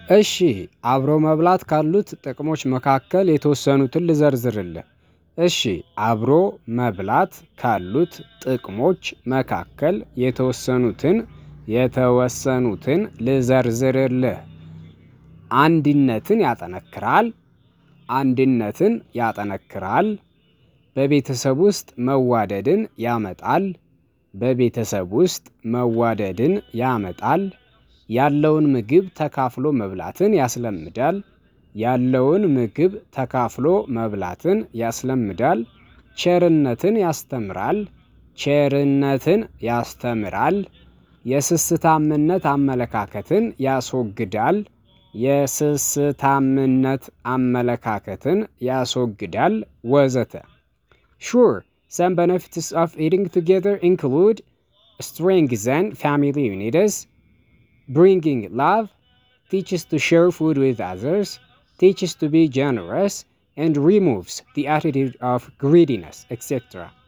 እሺ አብሮ መብላት ካሉት ጥቅሞች መካከል የተወሰኑትን ልዘርዝርልህ። እሺ አብሮ መብላት ካሉት ጥቅሞች መካከል የተወሰኑትን የተወሰኑትን ልዘርዝርልህ። አንድነትን ያጠነክራል አንድነትን ያጠነክራል። በቤተሰብ ውስጥ መዋደድን ያመጣል። በቤተሰብ ውስጥ መዋደድን ያመጣል። ያለውን ምግብ ተካፍሎ መብላትን ያስለምዳል። ያለውን ምግብ ተካፍሎ መብላትን ያስለምዳል። ቸርነትን ያስተምራል። ቸርነትን ያስተምራል። የስስታምነት አመለካከትን ያስወግዳል። የስስታምነት አመለካከትን ያስወግዳል ወዘተ። ሹር some benefits of eating together include strengthen family unities, bringing love, teaches to share food with others, teaches to be generous, and removes the attitude of greediness, etc.